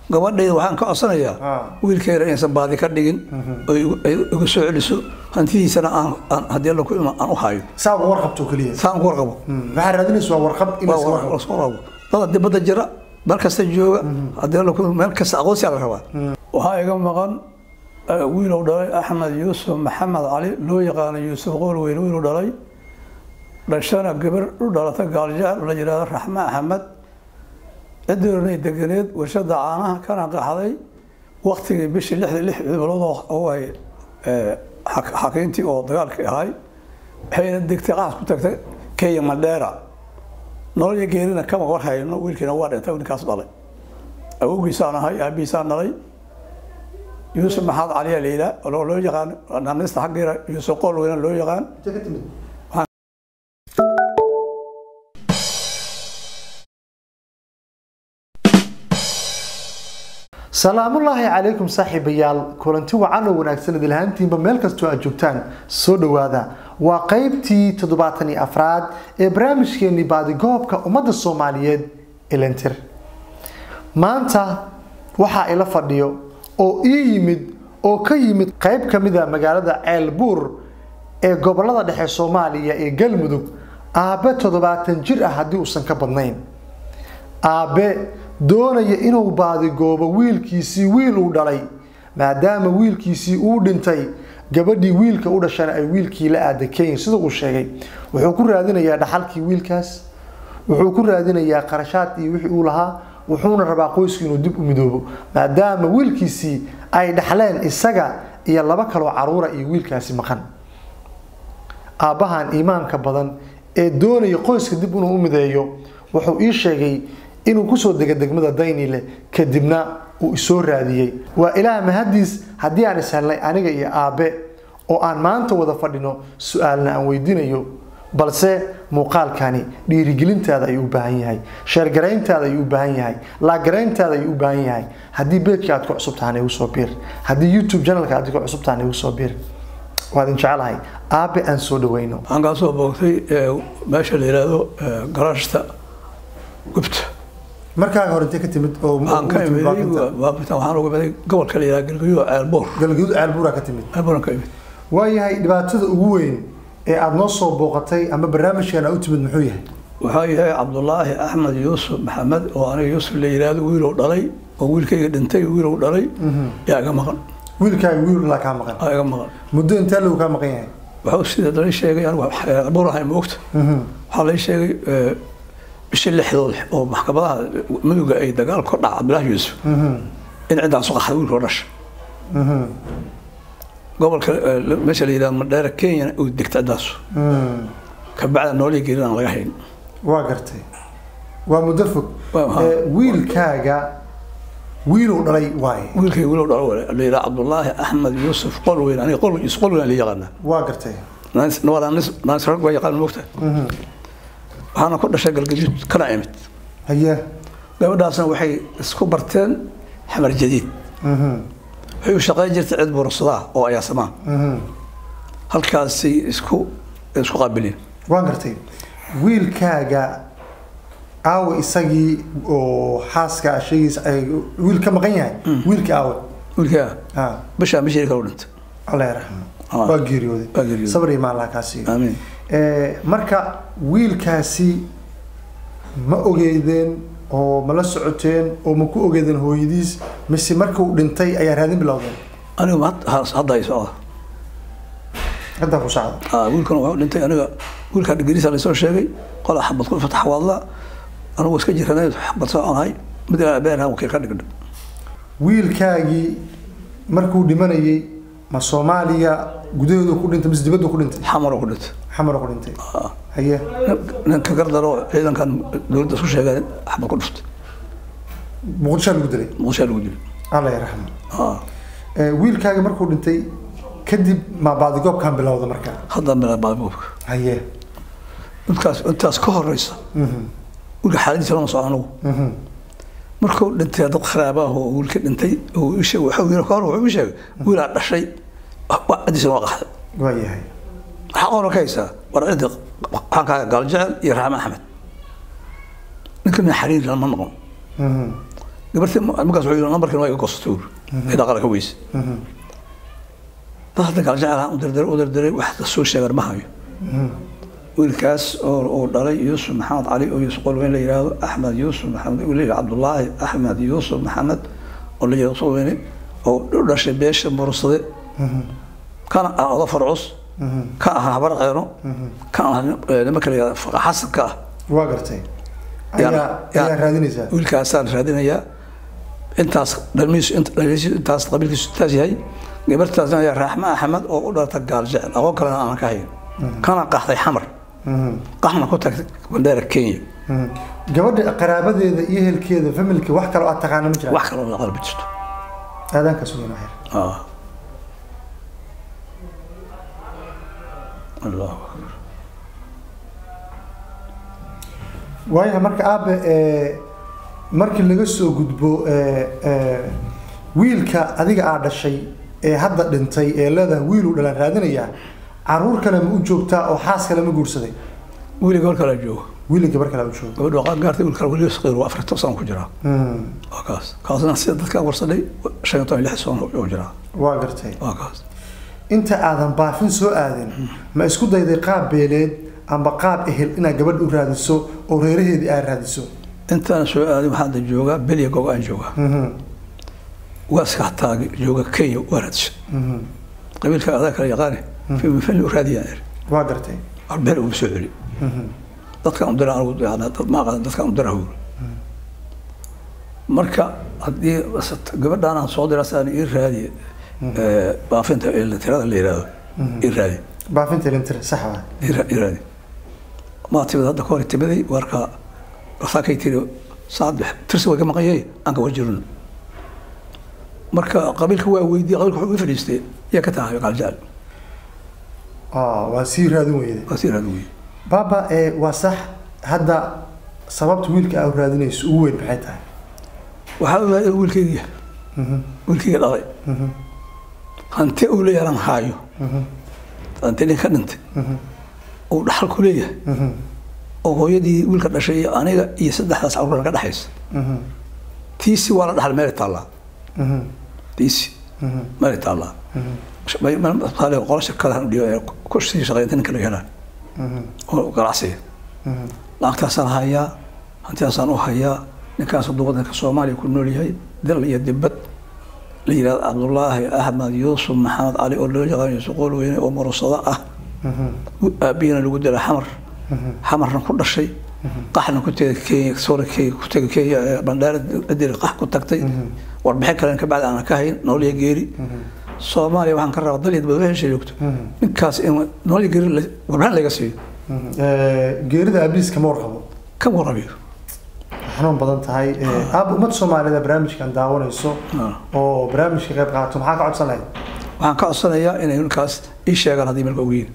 gabadhayda waxaan ka codsanayaa Ah. wiilkeeda inaysan baadi ka dhigin oo igu- ay igu soo celiso hantidiisana aan aan- haddii alla ku ima aan u hayo saa uga warqabto keliya saan ku warqabo waxaa raadinaysa waa warqab in la iska waa warqabo lasoo rabo dada dibadda jira meel kasta jooga haddii alla ku meel kasta aqoonsiyaa la rabaa waxaa iga maqan eh, wiilow dhalay axmed yuusuf maxamed cali loo yaqaano yuusuf qoolweyn wiilow dhalay dhashana gabar u dhalata gaaljaal la yidhaahdo raxme axmed cidoonay deganeed warshada caanaha kana qaxday waktigii bishii lixda lix bilood oo ay eh, xak- xakiintii oo dagaalkii ahay waxayna degtay qaas ku tagtay kenya mandheera nolol iyo geerina kama war hayno wiilkiina waa dhintay ninkaas dhalay awowgiisaan ahay aabihiisaan dhalay yuusuf maxamed caliya liila oo loo yaqaan naanista xaggeera yuusuf qool weyna loo yaqaan Intee ka timid salaamullaahi calaykum saaxiibayaal kulanti wacan oo wanaagsan idil ahaantiinba meel kastoo aad joogtaan soo dhowaada waa qeybtii toddobaatan iyo afraad ee barnaamijkeenii baadigoobka ummadda soomaaliyeed elentir maanta waxaa ila fadhiyo oo ii yimid oo ka yimid qeyb ka mid a magaalada ceelbuur ee gobolada dhexe soomaaliya ee galmudug aabe toddobaatan jir ah haddii uusan ka badnayn aabe doonaya inuu baadigoobo wiilkiisii wiil uu dhalay maadaama wiilkiisii uu dhintay gabadhii wiilka u dhashana ay wiilkii la aada kenya sida uu sheegay wuxuu ku raadinayaa dhaxalkii wiilkaas wuxuu ku raadinayaa qarashaad iyo wixii uu lahaa wuxuuna rabaa qoyskii inuu dib u midoobo maadaama wiilkiisii ay dhaxleen isaga iyo laba kaloo caruura iyo wiilkaasi maqan aabbahan iimaanka badan ee doonaya qoyska dib inuu u mideeyo wuxuu ii sheegay inuu kusoo dega degmada daynile kadibna uu isoo raadiyey waa ilaah mahadiis haddii aan ishelnay aniga iyo aabe oo aan maanta wada fadhino su-aalna aan weydiinayo balse muuqaalkani dhiirigelintaada ayuu u baahan yahay sheergarayntaada ayuu u baahan yahay laagarayntaada ayuu u baahan yahay haddii beedka aad ku cusub tahan igu soo biir haddii youtube channelka aad ku cusub tahan igu soo biir waa idin jecelahay aabe aan soo dhaweyno waxaan kaa soo boogtay eh, meesha la yidhaahdo eh, garaashta gubta markaaga hore intee ka timid oo waxaan ka imiday baabitaan waxaan uga imiday gobolka la yidhaha galgaduud ceelboor galgaduud ceelbuura ka timid ceelbooran ka imid waayahay dhibaatada ugu weyn ee aada noo soo booqatay ama barnaamijkan aad u timid muxuu yahay waxaa yahay cabdulaahi axmed yuusuf maxamed oo aniga yuusuf la yidhaahdo wiilow dhalay oo wiilkayga dhintay wiilow dhalay yaa iga maqan wiilkaaga wiil dhalaa kaa maqan aa iga maqan muddo intee lagu kaa maqan yahay waxuu sida lay sheegay anigu ceelboor ahay moogta waxaa lay sheegay eh, bishii lixdood oo maxkamadaha muduga ay dagaal ka dhaca cabdulaahi yuusuf in ciddaasu qaxday wiilkoo dhasha gobolka eh, meesha la yidhahdo madheera kenya uu degta ciddaasu kabacda noolihii geerin aan laga hayn waa gartay waa muddo fog Waa- ha. Ee, wiilkaaga wiiluu dhalay waaye wiilkay wiilow dhalo la yidhaha cabdulaahi axmed yuusuf qolweyn aniga qol yuusuf qolweyn la yaqaanaa waa gartay naanis rag waa yaqaan moogta waxaana ku dhashay galgaduud kana imid haye gabadhaasna waxay isku barteen xamar jadiid waxay u shaqayn jirtay cid buursadaa oo ayaasamaa halkaasay isku isku qaabilien waan gartay wiilkaaga aawe isagii oo xaaska sheegiisa ay wiil ka maqan yahay wiilka aawe wiilkaa ha bishaa bishii kale u dhintay allah yarxamo Ah. waa geeriyooday Waa geeriyooday. sabr iyo maalaha kaa siiyo aamiin Ee, marka wiilkaasi ma ogeydeen oo ma la socoteen oo ma ku ogeydeen hooyadiis mise markuu dhintay ayaa raadin bilowdeen anigu ma had- hadda ay socda hadda ku socda Ah, wiilkana wuxuu dhintay aniga wiilkaa dhigriisa laysoo sheegay qola xabad ku fatax waadla anigu iska jiranay xabad soconahay mid ilaa beerha wakiil ka dhigdha wiilkaagii markuu dhimanayay ma soomaaliya gudaheedu ku dhintay mise dibaddu ku dhintay xamaroo ku dhintay xamaro ku dhintay haye ninka gardaro ciidankan dowladda isku sheegeen xabad ku dhuftay muqdishaa lagu dilay muqdishaa lagu dilay alla yarxamo Ah, Ee, wiilkaaga markuu dhintay kadib ma baadigoobkan bilowda marka hadda mila baabuubka haye intaas intaas ka horeysa wiilka xaaladiisa lama soco anigu markuu dhintay dad kharaaba ah oo wiilka dhintay oo ii sheegay waxa wiil ka hor wuxuu ii sheegay wiilaa dhashay waa cadiisa waa qaxday waa yahay waxaa qoran ka haysaa war ciddi waxaan kaaga gaaljecel iyo raxme axmed ninka min xariir lama noqon gabartii markaas wuxuu yidhi nambarkiina waa iga goostay ur ee dhaqala ka weyse dad hadda gaal jecel ahaan u dirdiray u dirdiray wax soo sheegan ma hayo wiilkaas oo uu dhalay yuusuf maxamed cali oo yuusuf qolweyn la yidhaahdo axmed yuusuf maxamed uu leeyahay cabdullaahi axmed yuusuf maxamed oo la yidhahdo qolweyne oo u dhashay beesha mursade kana ah oda farcus ka ah habar ceeno ka ah nimanka la yidhahdo faqa xasanka ah waa gartay Yaan- ayaa yaan- ayaa raadinaysaa wiilkaasaan raadinayaa intaas dhalmihiisu int- dhalmihiisu intaas qabiilkiisu intaas yahay gabartaasna ayaa raaxma axmed oo u dhalata gaal jecel aqoon kalena aanan ka hayn kana qaxday xamar qaxna ku tagtay bandheera kenya Mhm. gabadha qaraabadeeda iyo ehelkeeda familka wax kaloo aad taqaana ma jiraan wax kaloo la qalbi jirto aadaanka sugan waxyar آه. الله أكبر waayahay marka aabe ee, markii laga soo gudbo ee, ee, wiilka adiga aa dhashay ee hadda dhintay ee leedahay wiiluu dhalan raadinayaa caruur kale ma u joogtaa oo xaas kale ma guursaday wiilii gabar kale joogo wiili gabar kale u joogo gabadhu qaan gaartay wiil kale weli saqiir waa afartan sano ku jiraa Hmm, waa kaas kaasna sida dadka warsadhay shan iyo toban lix sano u jiraa waa gartay waa kaas inta aadan baafin soo aadin ma isku dayday qaab beeleed amba qaab ehel inaad gabadh u raadiso oo reeraheedii aad raadiso intaan soo aadin waxaa hadda joogaa belya gogo aan joogaa Mhm, waaska hataa jooga kenya waa raadisha mhm. qabiilka adaa kala yaqaane fili u raadiyaan iri waa gartay beel ugu soo celi Mhm, dadkan u dira anigu yacni dad ma aqaan dadkan u dira hawr marka haddii gabadhaan aan soo dira saan ii raadi ee, baafinta ee tirada la yidhaahdo ii raadi baafinta lintir sax waa ii ra- ii raadi maa timid hadda kahor timiday warka saakay tiri saad tirsi waa ka maqanyay aan ka warjirno marka qabiilka waa weydiiyey qabiilka wuxuu ii fadhiistay yaa ka tahay qaaljaal Ah, waa sii raadin weyde waa sii raadi weyey baaba ee waa sax hadda sababta wiilka aad raadinayso ugu weyn maxay tahay waxaa ogaada wiilkeygiya Mhm, wiilkeyga dhalay mhm, hanti uu leeyahay aan haayo mhm, hanti nin ka dhintay mhm, uu dhaxal ku leeyahay mhm, oo hooyadii wiilka dhashay iyo aniga iyo saddexdaas carruur ka dhexaysa mhm, tiisi waa la dhaxal meelay taallaa mhm, tiisi mhm, meelay taallaa mhm, qolo shirkadahan dhiyo ku sii shaqeynta ninka laga helaa mhm, oo ganacsiga mhm. lacagtaasaan hayaa hantidaasaan u hayaa ninkaas hadduu waddanka soomaaliya ku nool yahay dal iyo dibad la yidhahdo cabdullaahi axmed yuusuf maxamed cali oo loo yaqaan yuusuf qool weyne oo murusado ah aabiyana lagu dila xamar xamarna ku dhashay qaxna ku tegay kenya soora kenya ku tegay kenya ee bandheera adiri qax ku tagtay warbixin kalen ka bacdi aanan ka hayn nooliya geeri soomaaliya waxaan ka rabaa dal iyo dibad wixii joogto ninkaas in nooliya geeri la- warbixin laga siiyo geerida aabiis kama warqabo ka warabiyo xanuun badan tahay aab ummadda soomaalida barnaamijkan daawanayso Ah. oo barnaamijka qayb qaato maxaa ka codsan lahayd waxaan ka codsanayaa inay ninkaas ii sheegaan haddii marka ogeyn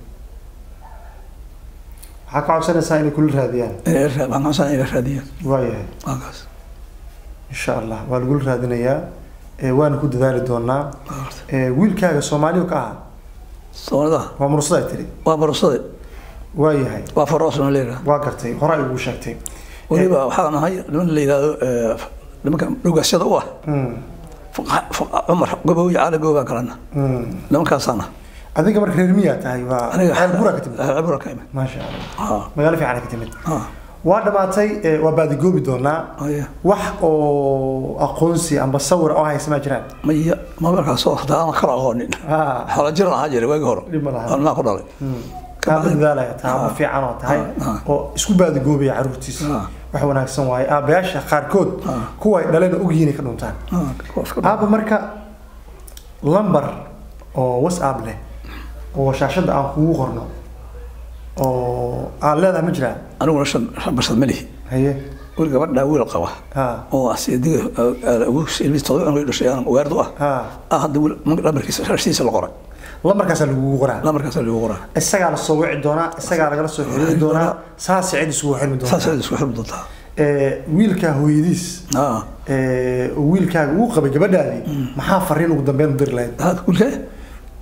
maxaa ka codsanaysaa inay kula raadiyaan inay ila ra- waxaan ka codsanaya inay raadiyaan waayahay waa kaas insha allah waa lagula raadinayaa ee waana ku dadaali doonaa ee wiilkaaga soomaaliya ka ahaa soomaalida waa mursada tiri waa barusade waayahay waa faroosna leedaha waa gartay hore ay ugu sheegtay weliba waxaa nahay niman la yidhaahdo eh, nimanka dhogaasyada u ah Mm, Fuqa- fuqa- cumar gobooyi caali goobaan kalena mm. nimankaasaana adiga marka reer miyaa tahay waa aniga ceel buraa ka timid ceelbura ka imid maasha allah Ah, magaalo fiican ka timid ah, waa dhammaatay ee, waa baadigoobi doonaa haya. wax oo aqoonsi amba sawir oo haysa ma jiraan maya ma markaas soo horta aan kala aqoonin Ah, xoolo jiran ahaa jiray waagi hore Dhib ma laha. aan maa ku dhalay kaa dadaalaya taaba Ah. fiican oo tahay Ah, oo isku baadigoobaya caruurtiisa Ah. wax wanaagsan waaye aabayaasha qaarkood Ah. kuwa ay dhaleen ogyihiin ay ka dhuntaan Ah, kuwaas ka aaba marka lambar oo whatsapp leh oo shaashadda aan kugu qorno oo aad leedahay ma jiraan aniguna shan shan barsad ma lihi haye wiil gabadhaa wiil qaba ha oo asidiga ilmis todoba cunug dhashay aan waardu ah ha ah hadda wiil lambarkiisa sharsiisa la qoray lambarkaasaa lagugu qoraa lambarkaasa lagu qoraa isagaa la soo wici doonaa isagaa lagala soo xiriiri doonaa saas cid isugu xirmi saas doonaa aad isku xirmi doontaa Ee, wiilkaa hooyadiis ah ee, oo wiilkaaga uu qabay gabadhaadii maxaa fariin ugu dambeyn u diri lahayd hada wiilkee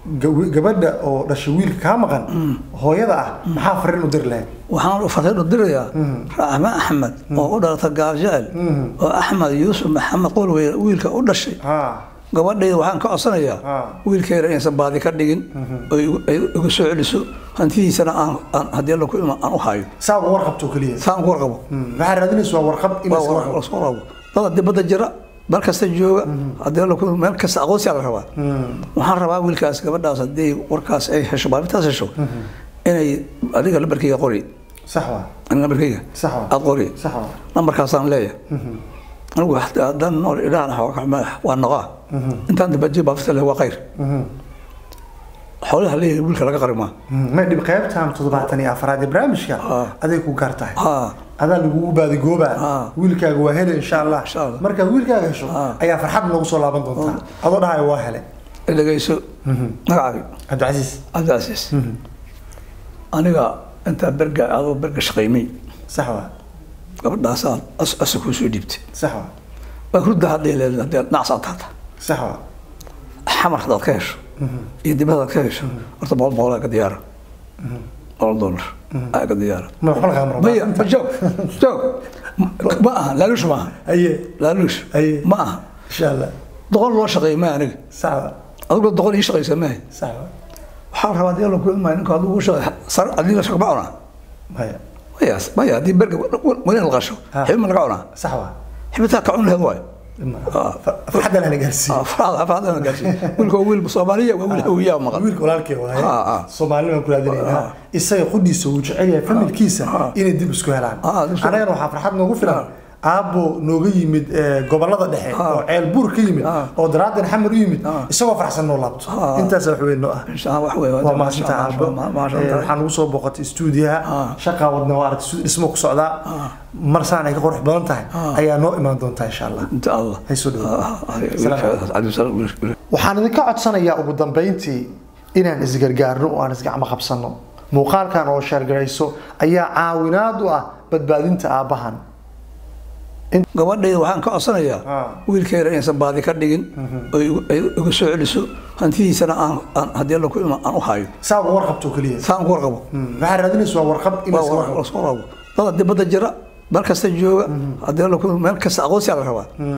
gaw- gabadha oo dhashay wiilka kaa maqan hooyada ah maxaa fariin u diri lahayd waxaan fariin u dirayaa raxme axmed oo u dhalata gaaljecel oo axmed yuusuf maxamed qolwey wiilka u dhashay ha gabadhayda waxaan ka codsanayaa Ah. wiilkeeda inaysan baadi ka dhigin oo igu- ay igu soo celiso hantidiisana aan aan haddii alla ku ima aan u hayo saa uga warqabto keliya saan ku warqabo waxaa raadinaysa waa warqab in la iska waa warqabo lasoo rabo dada dibadda jira meel kasta jooga haddii alla ku meel kasta aqoonsiyaa la rabaa waxaan rabaa wiilkaas gabadhaas haddii warkaas ay hesho baafintaas hesho inay adiga lambarkayga qori sax waa aniga lambarkayga sax waa aad qori sax waa lambarkaasaan leeyahay anigu hataa haddaan nool ilaahan waa noqaa intaan dabajiya baafita leh waa khayr xoolaha leeyahay wiilka laga qari maa ma dhib qaybtan toddobaatan iyo afraad ee barnaamijka Ah. aday ku gaar tahay haa adaa lagugu baadigoobaa Ah. wiilkaaga waa hele insha allah Insha Allah. markaad wiilkaaga hesho Ah. ayaa farxad noogu soo laaban doontaa adoo dhahayo waa hele dhegeyso magacaabi cabdicasiis cabdicasiis aniga intaa berga adoo berga shaqaymay sax waa gabadhaasaan as asa kuu soo dhiibtay sax waa waa hurda hadday leedahay haddii nacsaa taata sax waa xamar haddaad ka hesho iyo dibada hadaad ka hesho horta boqol boqol aa ka diyaara boqol dollar aa ka diyaara ma waxba lagaa maro maya ma joog joog ma aha laaluush ma aha aye laaluush Aye. ma aha insha allah doqon loo shaqeeya ma aniga sax waa adigoo doqon ii shaqaysa maaha sax waa waxaa rabaa hadii alla ku ilmayo ninka adigu shaqay sar adiga shaqo ma cunaa maya maya maya haddii berga weli la qasho Ha. xibin ma laga cunaa sax waa xibitaa ka cun laheed waayo farxadda lana gaarsiiye afraadana gaarsiin wiilka waa wiil soomaaliya waa wiil hawiyaa maqan wiilka walaalkee waaye Ah, ah. soomaalina waan ku raadinaynaa isaga qudhiisa uu jecel yahay familkiisa inay dib isku helaan Ah, dib isku- annagana waxaa farxad noogu filan aabbo nooga yimid eh, gobollada dhexe oo ceel buur ka yimid Ah. oo daraadan xamar u yimid isagoo farxsan noo laabto Ah. intaas wax weyn noo ah insha Allah wax weeye waa maasinta aabbo maasha Eh, Allah waxaa nagu soo boqotay stuudiyaha Ah. shaqaa wadna waa aragtay studio dhismo ku socdaa marsaan ay ka qurux badan tahay ayaa noo imaan doontaa insha allah inta Allah hay soo dhawaada dhawo waxaan idinka codsanayaa ugu dambeyntii inaan isgargaarno oo aan isgacmo qabsanno muuqaalkan oo sheergarayso ayaa caawinaad u ah badbaadinta aabbahan gabadhayda waxaan ka codsanayaa Ah. wiilkeeda inaysan baadi ka dhigin oo igu- ay igu soo celiso hantidiisana aan aan haddii alla ku ima aan u hayo saa uga warqabto keliya saan ku warqabo waxaa raadinaysa waa warqab in la iska waa warqabo lasoo rabo dada dibadda jira meel kasta jooga haddii alla ku meel kasta aqoonsiyaa la rabaa